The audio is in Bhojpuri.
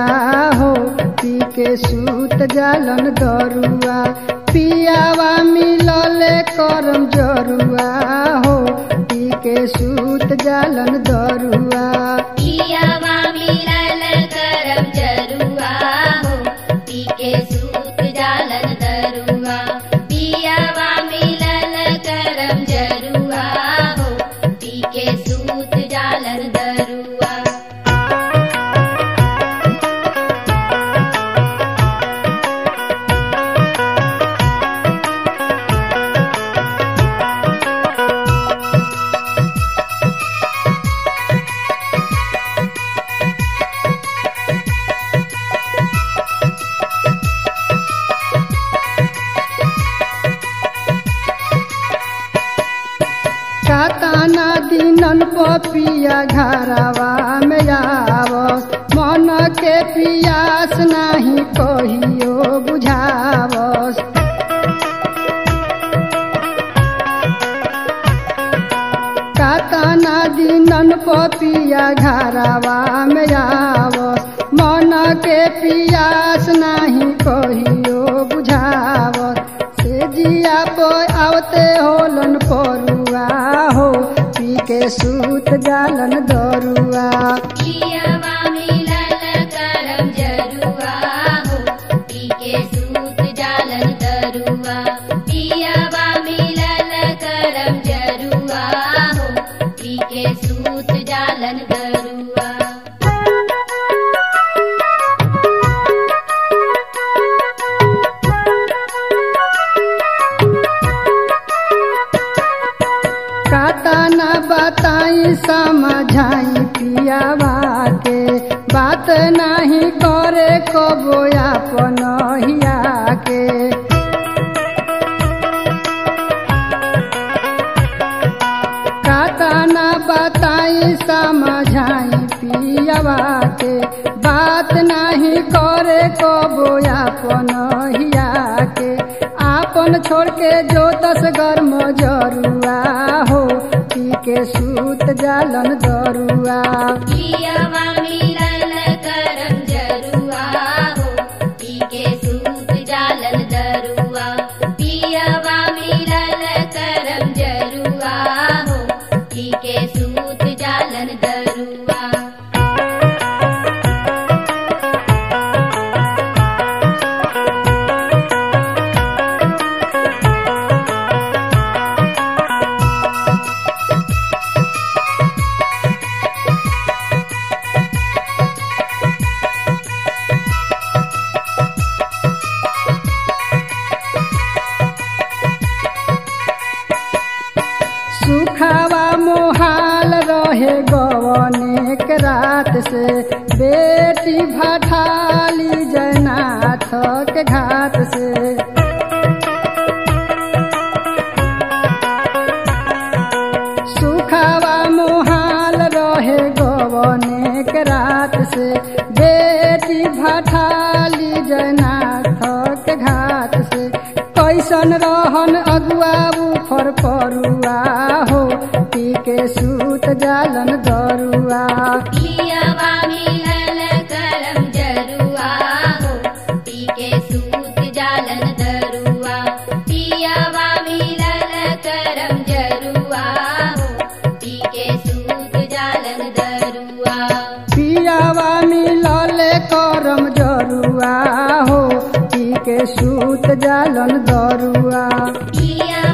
हो पी के सूत जालन दरुआ पियावा मिलले करम जरुआ हो पी के सूत जालन दरुआ पियावा मिलल करम जरुआ हो पी के सूत जालन दरुआ पियावा मिलल करम जरुआ हो पी के सूत जालन दरुआ काताना दिनन पपिया घरवा में आवस मन के पियास नाही कहियो बुझावस काताना दिनन पपिया घरवा में आवस मन के पियास नाही कहियो बुझावस से जिया पो आवते होलन परुआ हो पी के सूत जालन दरुआ पियावा मिलल करम जरुआ हो पी के सूत जालन दरुआ पियावा मिलल करम जरुआ हो पी के सूत जालन दरुआ काताना बताई समझाई पियावा के बात नहीं करे कबो अपन हिया के काताना बताई समझाई पियावा के बात नहीं करे कबो अपन हिया के आपन छोड़ के जो दस गर्म जरुआ हो पी के सूत जालन दरुआ पियावा मिलल करम जरुआ हो पी के सूत जालन दरुआ पियावा मिलल करम जरुआ हो पी के सूत जालन दरुआ सुखावा मोहाल रहे गवने के रात से बेटी भठाली जनाथ के घाट से सुखावा मोहाल रहे गवने के रात से बेटी भठाली जनाथ के घाट से कैसन रहन अगुआ उफर परुआ हो पी के सूत जालन दरुआ पियावा मिलल करम जरुआ हो पी के सूत जालन दरुआ पियावा मिलल करम जरुआ हो पी के सूत जालन दरुआ पियावा मिलल करम जरुआ हो पी के सूत जालन दरुआ पिया